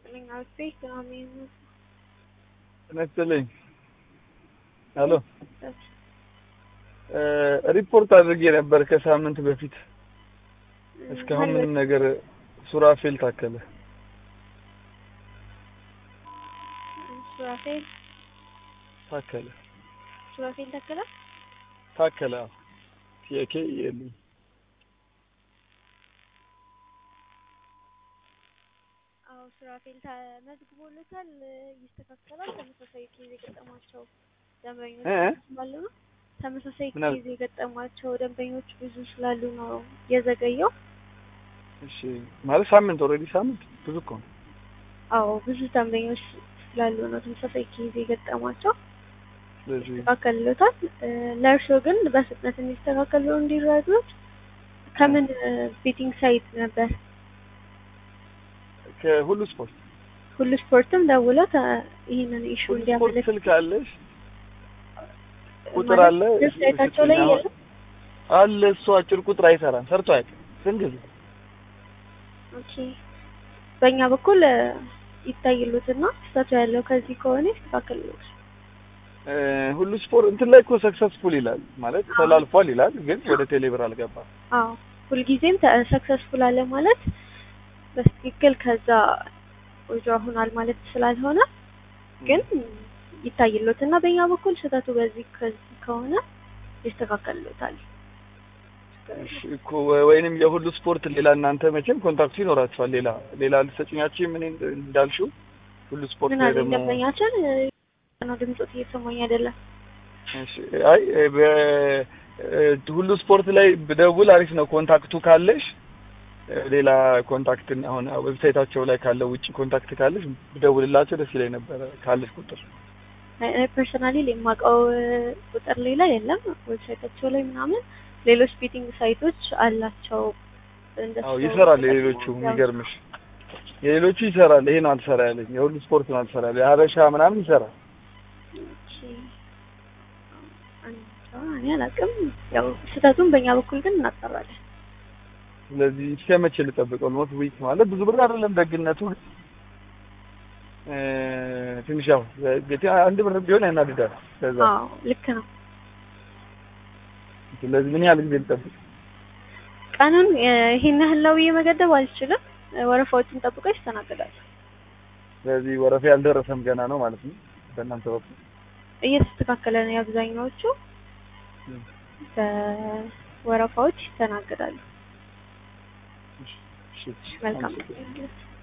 ይስጥልኝ አልፌ ምናምን ነስጥልኝ ሄሎ ሪፖርት አድርጌ ነበር ከሳምንት በፊት እስካሁን ምንም ነገር ሱራፌል ታከለ ሱራፌል ታከለ ሱራፌል ተከለ ታከለ ቲኬ የለኝ አዎ ሱራፌል ተመዝግቦለታል ይስተካከላል ተመሳሳይ ኬዝ የገጠማቸው ደንበኞች እ ስላሉ ነው ተመሳሳይ ምን አለ? ኬዝ የገጠማቸው ደንበኞች ብዙ ስላሉ ነው የዘገየው እሺ ማለት ሳምንት ኦልሬዲ ሳምንት ብዙ እኮ ነው አዎ ብዙ ደንበኞች ስላሉ ነው ተመሳሳይ ኬዝ የገጠማቸው ስለዚህ ይስተካከልሎታል እ ለእርስዎ ግን በፍጥነት እንዲስተካከሉ እንዲረዱት ከምን ቤቲንግ ሳይት ነበር ከሁሉ ስፖርት ሁሉ ስፖርትም ደውለው ተ- ይህንን ኢሹ ሁሉ ስፖርት እንዲያመለክት ስልክ አለሽ ቁጥር ማለት አለ ዌብሳይታቸው ላይ አሁን የለም? አለ እሱ አጭር ቁጥር አይሰራም ሰርቶ አያውቅም ስንት ጊዜ ኦኬ በእኛ በኩል እ ይታይሉትና ስህተቱ ያለው ከዚህ ከሆነ ይስተካከልሎት እ ሁሉ ስፖርት እንትን ላይ እኮ ሰክሰስፉል ይላል ማለት ተላልፏል ይላል ግን ወደ ቴሌብር አልገባም አዎ ሁልጊዜም ሰክሰስፉል አለ ማለት በትክክል ከዛ ወጆ ሆኗል ማለት ስላልሆነ ግን ይታይሎት እና በእኛ በኩል ስህተቱ በዚህ ከዚህ ከሆነ ይስተካከልሎታል። እሺ እኮ ወ- ወይንም የሁሉ ስፖርት ሌላ እናንተ መቼም ኮንታክቱ ይኖራችኋል ሌላ ሌላ ልትሰጪኛችሁ ምን እንዳልሽው ሁሉ ስፖርት ምን ላይ አለ ደግሞ ደንበኛችን እ ነው ድምፆት እየሰማኝ አይደለም። እሺ አይ እ በ እ ሁሉ ስፖርት ላይ ብደውል አሪፍ ነው ኮንታክቱ ካለሽ እ ሌላ ኮንታክት አሁን ዌብሳይታቸው ላይ ካለው ውጪ ኮንታክት ካለሽ ብደውልላቸው ደስ ይለኝ ነበረ ካለሽ ቁጥር ፐርሰናሊ የማውቀው እ ቁጥር ሌላ የለም። ዌብሳይታቸው ላይ ምናምን ሌሎች ቤቲንግ ሳይቶች አላቸው። እንደሱ አዎ ይሰራል የሌሎቹ የሚገርምሽ የሌሎቹ ይሰራል ይሄ ነው አልሰራ ያለኝ የሁሉ ስፖርት ነው አልሰራ ያለኝ ሀበሻ ምናምን ይሰራል ኦኬ። አንተ እኔ አላውቅም። ያው ስህተቱን በእኛ በኩል ግን እናጣራለን። ስለዚህ እስከ መቼ ልጠብቀው? ኦልሞስት ዊክ ማለት ብዙ ብር አይደለም። ደግነቱ እ ትንሽ ያው ግቲ አንድ ብር ቢሆን ያናድዳል። ከዛ አዎ ልክ ነው። ስለዚህ ምን ያህል ጊዜ ልጠብቅ? ቀኑን እ ይሄን ያህል ነው ብዬ መገደብ አልችልም። እ ወረፋዎችን ጠብቀው ይስተናገዳሉ። ስለዚህ ወረፋ ያልደረሰም ገና ነው ማለት ነው በእናንተ በኩል። እየተስተካከለ ነው። የአብዛኛዎቹ እም። በወረፋዎች ይስተናገዳሉ። እሺ፣ እሺ። መልካም አመሰግናለሁ።